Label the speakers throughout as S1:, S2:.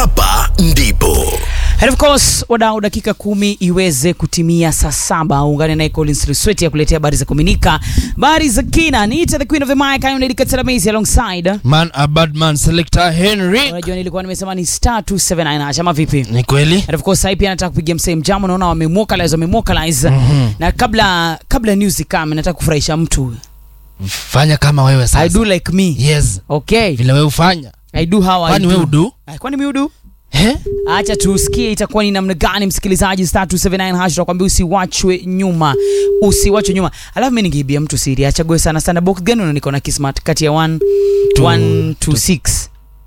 S1: hapa ndipo
S2: And of course wadau, dakika kumi iweze kutimia saa saba. Ungane naye Collins Risweti ya kuletea habari za kuaminika, habari za kina. Niita the queen of the mic, I am Lady Kataramizi alongside.
S3: Man a bad man selector Henry.
S2: Unajua nilikuwa nimesema ni star 279 acha ama vipi?
S3: Ni kweli?
S2: And of course sasa pia nataka kupigia msee mjamo, naona wamemwokalize wamemwokalize. Na kabla kabla news kama nataka kufurahisha mtu.
S3: Fanya kama wewe sasa.
S2: I do like me.
S3: Yes.
S2: Okay.
S3: Vile wewe ufanya.
S2: I do how I
S3: Kwani
S2: do.
S3: wewe udu?
S2: Ah, Kwani mimi udu?
S3: He?
S2: acha tusikie itakuwa ni namna gani msikilizaji star 279 hash tunakwambia usiwachwe nyuma usiwachwe nyuma alafu mimi ningeibia mtu siri achague sana sana box gani unaona na kismart kati ya 1
S3: Two-
S2: 1 to 6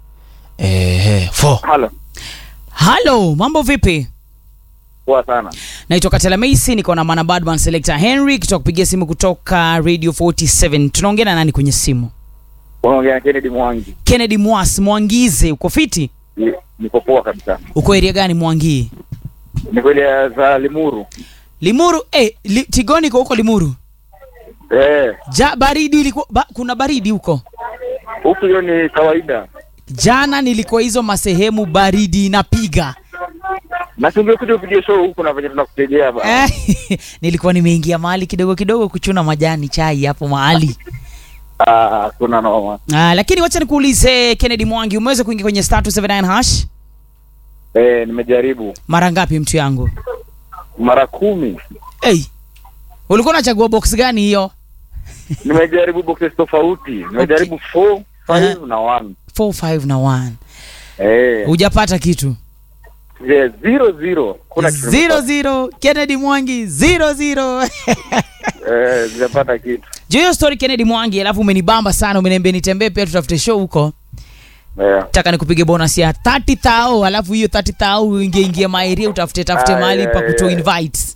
S3: Eh, four.
S4: Halo,
S2: halo mambo vipi
S4: poa sana.
S2: naitwa Katela Macy niko na Mana Badman Selector Henry kutoka kupigia simu kutoka Radio 47 tunaongea na nani kwenye simu
S4: Unaongea na Kennedy Mwangi.
S2: Kennedy Mwas Mwangize uko fiti
S4: Ni- Niko poa kabisa.
S2: uko area gani Mwangii
S4: Ni kweli ya za Limuru.
S2: Limuru eh li, Tigoni iko huko Limuru
S4: Eh,
S2: ja baridi ilikuwa ba, kuna baridi huko
S4: huku hiyo ni kawaida.
S2: jana nilikuwa hizo masehemu baridi inapiga
S4: Na tungekuja upige show huku na venye tunakutegea ba.
S2: Eh, nilikuwa nimeingia mahali kidogo kidogo kuchuna majani chai hapo mahali
S4: Ah, kuna noma.
S2: ah, lakini wacha nikuulize Kennedy Mwangi umeweza kuingia kwenye star 279 hash
S4: Eh, nimejaribu
S2: mara ngapi mtu yangu
S4: mara kumi.
S2: hey, ulikuwa unachagua box gani hiyo
S4: Nimejaribu boxes tofauti. Nimejaribu 4, 5 na 1.
S2: 4 5 na 1
S4: Eh,
S2: hujapata kitu
S4: yeah, zero zero. Kuna kitu
S2: zero
S4: nimepata.
S2: zero Kennedy Mwangi zero zero
S4: Eh, sijapata kitu.
S2: juu hiyo story Kennedy Mwangi alafu umenibamba sana umeniambia nitembee pia tutafute show huko
S4: Eh.
S2: taka nikupige bonus ya 30 thao alafu hiyo 30 thao uingie ingie maeria utafute tafute
S4: Ah,
S2: mahali
S4: yeah,
S2: pa kutoa
S4: yeah.
S2: invites